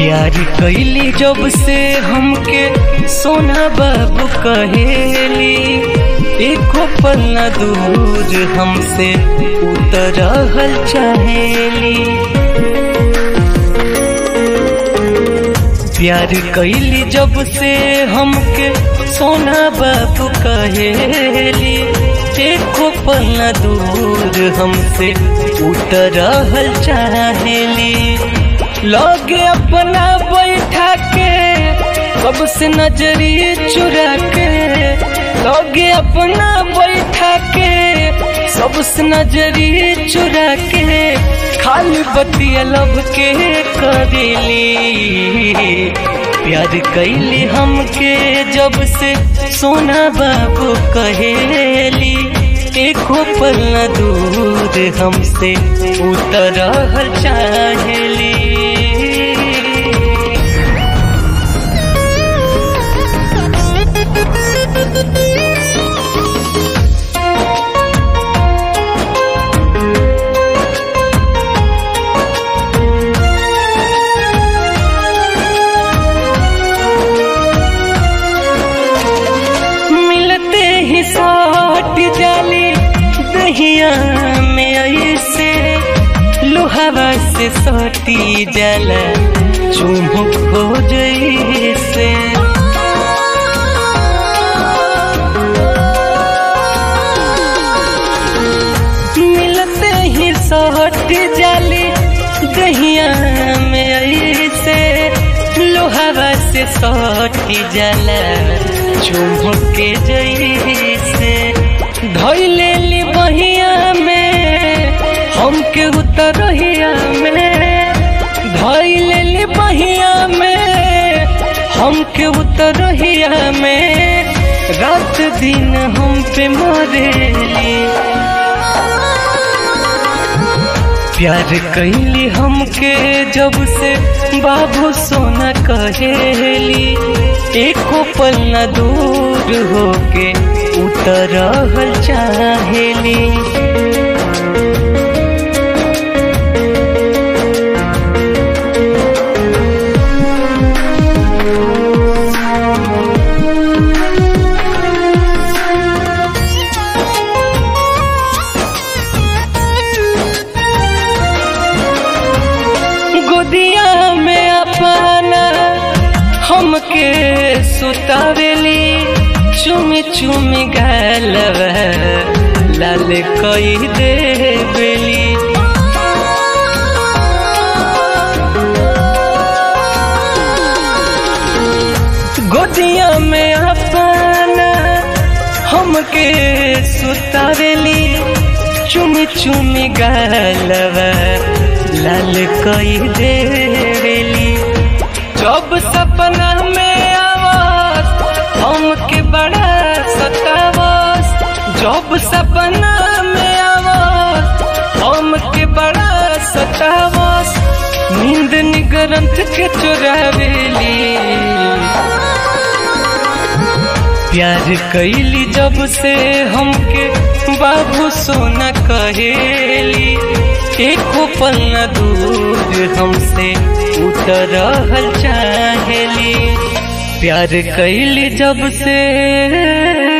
प्यार कैली जब से हमके सोना बाबू कहेली एको पल न दूर हमसे उतरहल चाहेली प्यार कैली जब से हमके सोना बाबू कहेली एको पल न दूर हमसे उतरहल चाहेली लगे अपना बैठा के कब से नजरी चुरा के लगे अपना बैठा के सबसे नजरी चुरा के खाली बतिया लब के करेली प्यार कैली हमके जब से सोना बाबू कहेली एको पल न दूर हमसे उतरहल चाहेली मिलते ही सौट जाली दहिया में ऐसे लोहावा से सटी जाला चुमुक हो जैसे मिलते ही सौट जाली दहिया में ऐसे लोहावा से सटी जाला चुमुक के जैसे धैले ली बहिया में हमके उतरहिया में धैले ली बहिया में हमके उतरहिया में रात दिन हम पे मरेली प्यार कैली हमके जब से बाबू सोना कहेली एको पल न दूर होके उतरहल चाहेली गोदिया में अपना हमके सुतावेली चुमी चुमी गलवा लाल कई देवेली गोदिया में अपना हमके सुतावेली चुमी चुमी गलवा लाल कई देवेली जब सपना में आवास हमके बड़ा सतावास जब सपना में आवास हमके बड़ा सतावास नींद निगरंत के चुरावेली प्यार कैली जब से हमके बाबू सोना कहेली एको पल न दूर हमसे उतरहल चाहेली प्यार कैली जब से